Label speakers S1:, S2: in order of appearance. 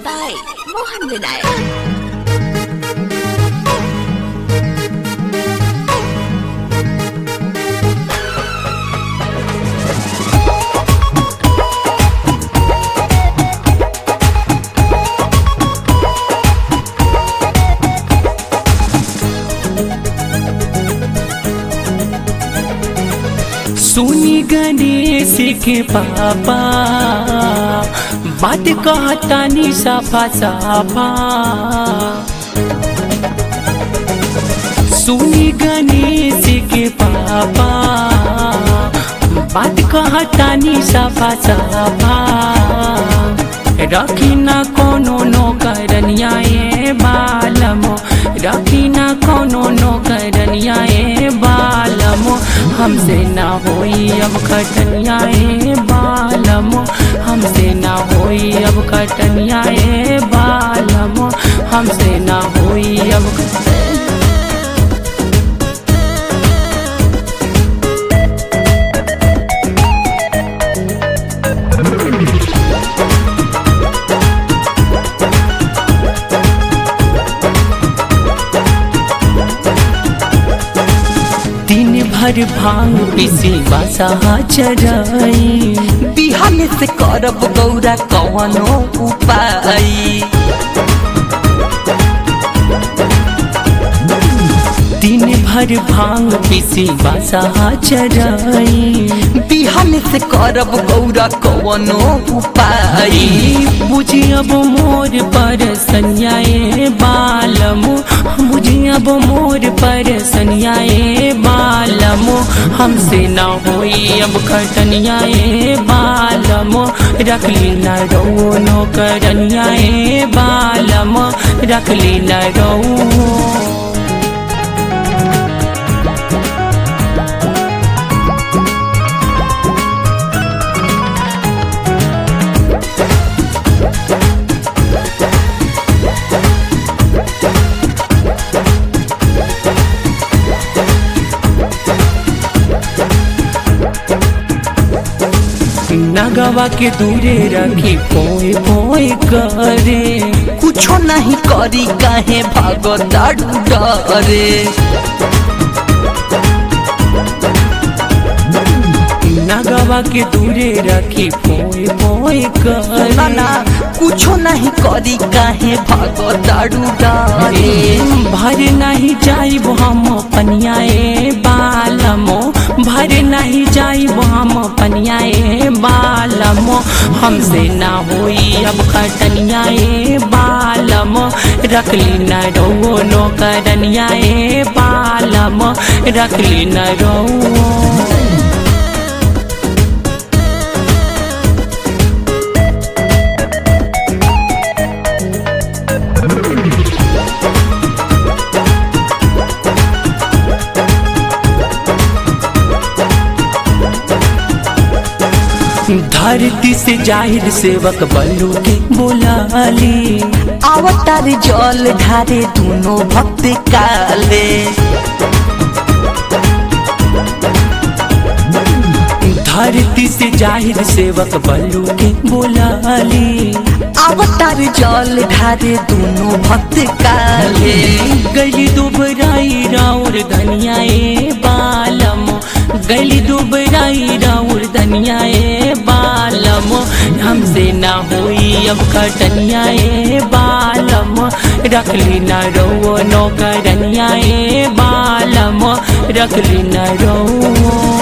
S1: by Mohan Vinayak.
S2: सुनी गणेश के पापा बात कहता नी साफा साफा सुनी गणेश के पापा बात कहता नी साफा साफा रखी ना कोनो नौकरनिया ए बालमो रखी ना कोनो नौकरनिया ए बालमो हमसे ना होई अब खटनिया ए बालमो हमसे ना होई अब खटनिया ए बालमो हमसे ना होई अब खटनिया दिन भर भांग पीसी बासा चराई
S3: बिहान से करब गौरा कवनो उपाय
S2: दिन भर भांग पीसी बासा चराई
S3: बिहान से करब गौरा कवनो उपाय
S2: बुझी अब मोर पर सनियाए बालमो बुझी अब मोर पर सनियाए बालमो हमसे ना होई अब खटनियाए बालमो रखली न रो नौकरनियाए बालमो रखली न रो नगवा के दूरे रखी पोए पोए करे
S3: कुछो नहीं करी काहे भागता डरे
S2: नगवा के दूरे रखी पोए पोए
S3: ना ना
S2: करे
S3: कुछो नहीं करी काहे भागता डरे
S2: भर नहीं जाइब हम पनियाए बालमो भर नहीं जाइब हम पनियाए बालमो हमसे ना होई अब खटनियाए बालमो रखली न रो नौकरनियाए बालमो रखली न रो धरती से जाहिर सेवक बल्लू के बोलाली
S3: अवतार जल ढारे दोनों भक्त काले
S2: धरती से जाहिर सेवक बल्लू के बोलाली
S3: अवतार जल ढारे दोनों भक्त काले
S2: गली दुबराई राउर धनियाए बालमो गली दुबराई राउर धनियाए बालमो हमसे ना होई अब खटनियाए बालमो रखली न रो नौकरनियाए बालमो रखली न रो